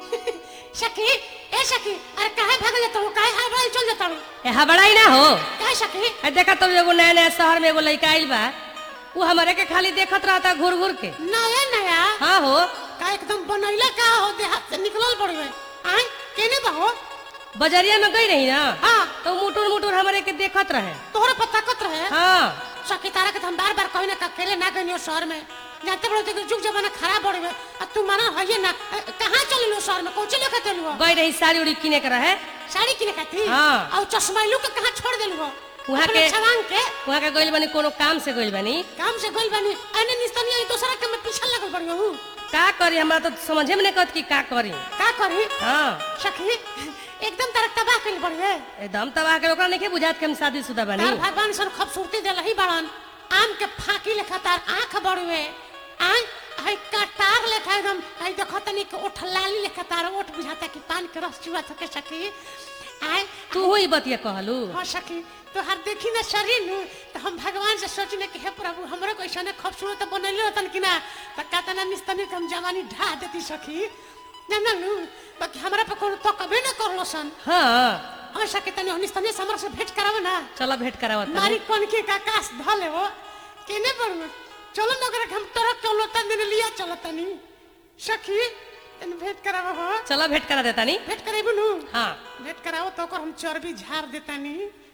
सखी ए सखी अरे काहे भाग जाता हूँ काहे हाय चल जाता हूँ ए हबड़ाई ना हो काहे सखी ए देखा तुम एगो नया नया शहर में एगो लड़का आइल बा वो हमारे के खाली देखत रहता घूर घूर के नया नया हाँ हो का एकदम बनैला का हो देहात से निकलल पड़वे आय केने बहो बजरिया में गई रही ना हाँ तो मुटुर मुटुर हमारे के देखत रहे तोहरा पता कत रहे हाँ सखी तारा के तो हम बार बार कहीं ना अकेले ना गई शहर में जानते बड़ो तो जुग जमाना खराब बढ़ गए अब तू माना है ना अ, कहाँ चल लो शहर में कौन लेके चलू गई रही साड़ी उड़ी किने के रहे साड़ी किने का थी हाँ। और चश्मा लू के कहाँ छोड़ देलू वहाँ के- छवांग के वहाँ के गइल बनी कोनो काम से गइल बनी काम से गइल बानी अने निस्तनी आई दूसरा के मैं पीछे लगल पड़ हूँ का करी हमरा तो समझे में नहीं कहत कि का करी का करी हाँ सखी एकदम तारा तबाह कइल पड़ गए एकदम तबाह के ओकरा नहीं बुझात के हम शादीशुदा बनी तार भगवान सन खूबसूरती दे ही बड़न आम के फाकी लेखा तार आंख बड़ुए आय हई कटार लेखा एकदम हई देखो तनी के ओठ लाली लेखा तार ओठ बुझाता कि पान के रस चुआ थके सकी आय तू ही बतिया कहलू हाँ सखी तो हर देखी ना शरीर नु तो हम भगवान से सोचने कि हे प्रभु हमरो को ऐसा खूबसूरत बनैले रहतन कि ना तो कहता निस्तनी के हम जवानी ढा देती सखी ना नु बाकी हमरा पे कोनो तो कबे ना करलो सन हाँ हम सके तनी निस्तनी से हमरा से भेंट करावे ना चलो भेंट करावत तनी। मारी कौन के का काश धले हो केने पर चलो नगर हम तरफ चलो तन दिन लिया चलो तनी सखी तन भेंट करावो हो चलो भेंट करा देता नी भेंट करेबू नु हाँ भेंट करावो तो ओकर हम चर्बी झाड़ देतानी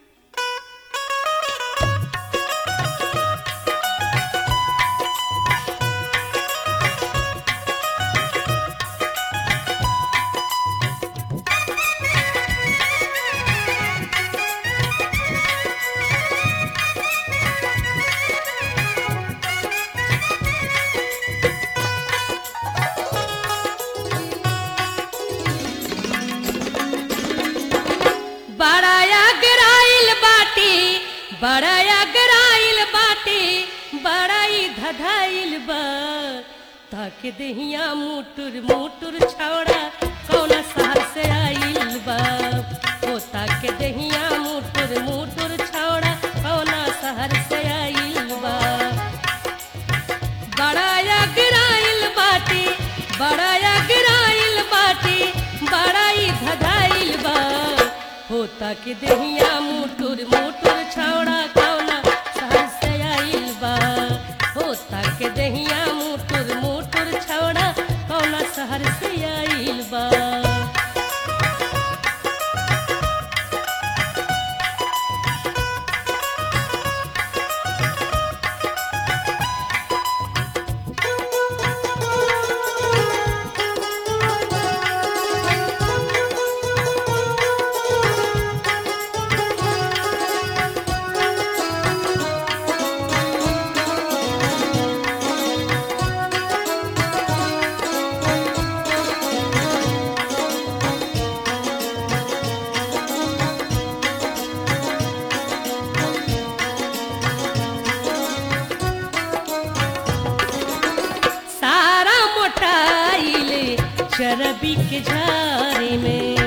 बड़ाया गराइल बाटी बड़ाया गराइल बाटी बड़ाई धधाइल बा ताके देहिया मुटुर मुटुर छौड़ा कौना शहर से आइल बा ओ ताके देहिया मुटुर मुटुर छौड़ा कौना शहर से आइल बा बड़ाया गिराइल बाटी बड़ाया गिराइल बाटी बड़ाई धधाइल बा होता के देहिया मुटुर मुटुर छौड़ा कौना शहर से आइल बा होता के देहिया मुटुर मुटुर छौड़ा कौना शहर से आइल बा सारा मोटाइल चरबी के झारे में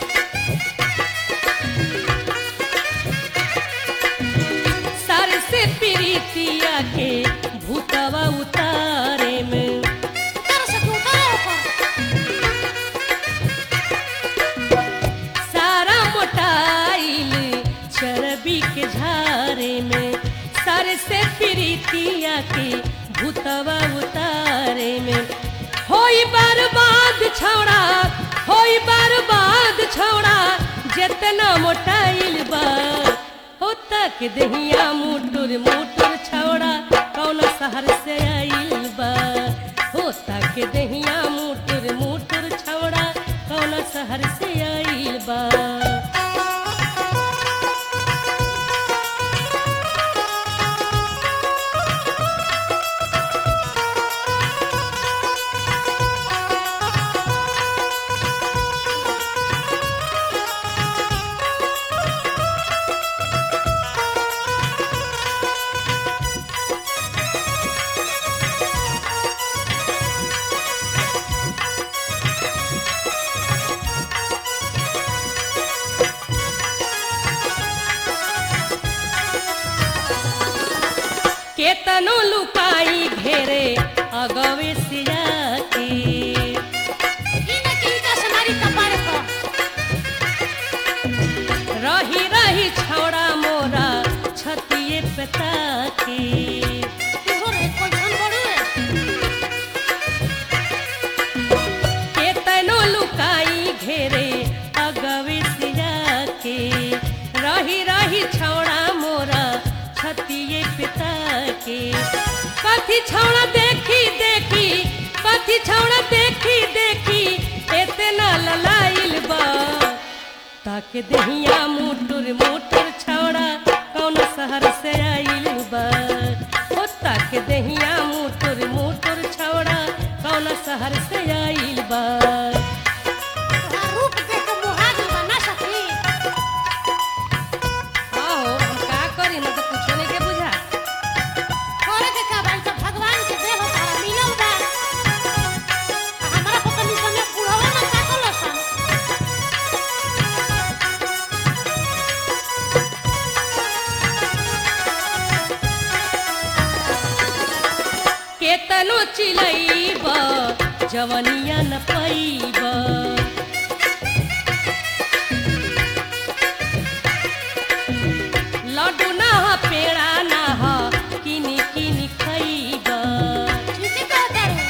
सर से प्रीतिया के भूतवा उतारे में तारा से तू उतारो ओकर सारा मोटाइल चरबी के झारे में सर से प्रीतिया के भूतवा उतारे में होई बर्बाद छौड़ा होई बर्बाद छौड़ा जितना मोटाइल बा हो तक दहिया मुटुर मुटुर छौड़ा कौन शहर से आइल बा हो तक दहिया मुटुर मुटुर छौड़ा कौन शहर से आइल बा केतनो लुकाई घेरे अगवे सिया की ई ना की का से कथी छौड़ा देखी देखी कथी छौड़ा देखी देखी एतना ललाइल बा ताके दहिया मुटुर मुटुर छौड़ा कौन शहर से आइल बा ओ ताके दहिया मुटुर मुटुर छौड़ा कौन शहर से आइल बा तोहार रूप देख के मुहा गइल बा ना सखी आओ हम का करी ना तो कुछो नहीं के बुझा करे के का बाई तो भगवान के देह तारा मिलल बा आ हमरा पता नहीं सने बुढ़वा ना ताकल सन केतनो चिलैब जवनिया न पैब लड्डू ना ह पेड़ा ना ह किनी किनी खैब ठीक है तारू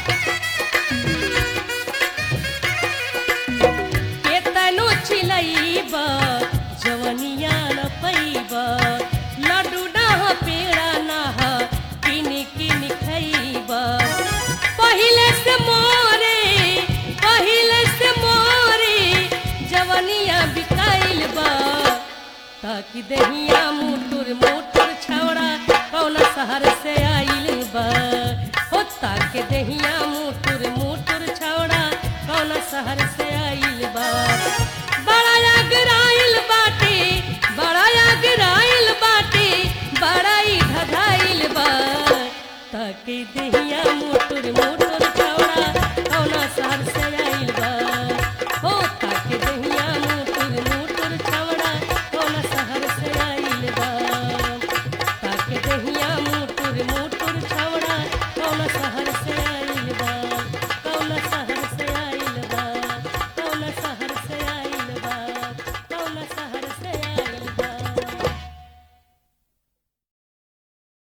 केतनो चिलैब जवनिया न पैब लड्डू ना ह पेड़ा ना ह किनी किनी खैब पहिले से मोरे पहिले से मोरे जवनिया बिकाइल बा ताकि दहिया मुटुर मुटुर छौड़ा कौन शहर से आइल बा हो ताकि दहिया मुटुर मुटुर छौड़ा कौन शहर से आइल बा बड़ा अगराइल बाटे बड़ा अगराइल बाटे बड़ा ही धधाइल बा ताकि दहिया मुटुर मुटुर